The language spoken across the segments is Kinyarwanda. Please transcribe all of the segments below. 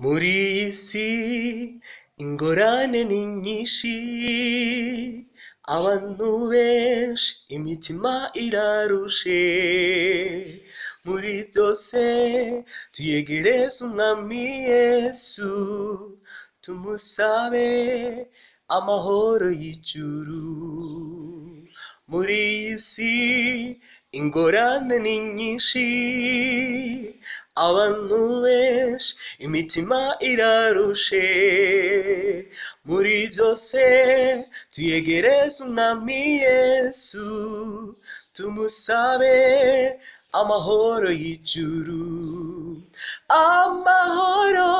Muri iyi si ingorane ni nyinshi, abantu benshi imitima irarushe, muri byose tuyegereze Umwami Yesu, tumusabe amahoro y'ijuru. Muri iyi si ingorane ni nyinshi, abantu benshi imitima irarushe, muri byose tuyegereze Umwami Yesu, tumusabe amahoro y'ijuru. Amahoro,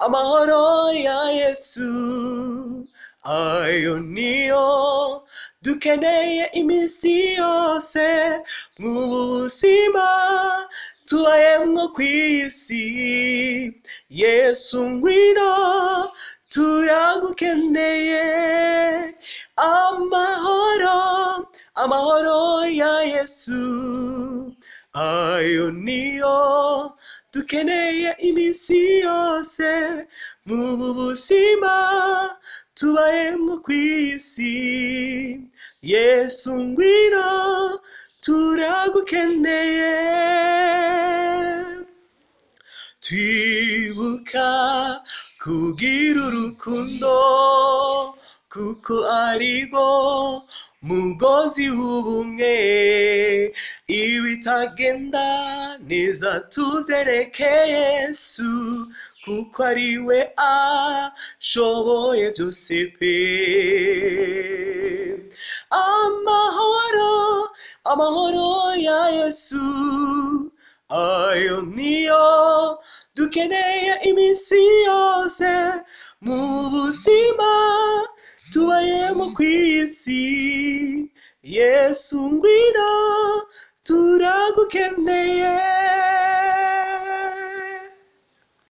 amahoro ya Yesu, ayo niyo dukeneye iminsi yose, mu buzima tubayemo ku iyi si, Yesu ngwino turagukeneye, amahoro, amahoro ya Yesu, ayo niyo dukeneye iminsi yose, mu buzima tubayemo ku iyi si, Yesu ngwino turagukeneye. Twibuka kugira urukundo kuko arirwo mugozi w'ubumwe ibitagenda neza tubyerekeye Yesu kuko ari we ashoboye byose pe amahoro amahoro ya Yesu ayo niyo dukeneye iminsi yose mu buzima tubayemo ku isi Yesu ngwino turagukeneye